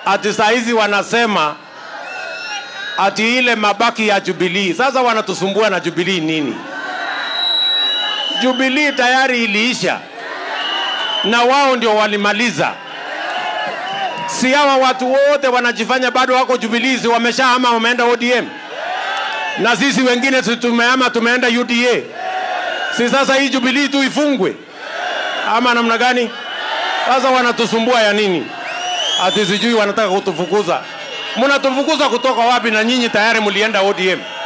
ati saa hizi wanasema ati ile mabaki ya Jubilee. Sasa wanatusumbua na Jubilee nini? Jubilee tayari iliisha na wao ndio walimaliza. Si hawa watu wote wanajifanya bado wako Jubilee, si wameshahama wameenda ODM, na sisi wengine si tumehama tumeenda UDA. Si sasa hii Jubilee tu ifungwe ama namna gani? Sasa wanatusumbua ya nini? Ati sijui wanataka kutufukuza. Mnatufukuza kutoka wapi? Na nyinyi tayari mlienda ODM.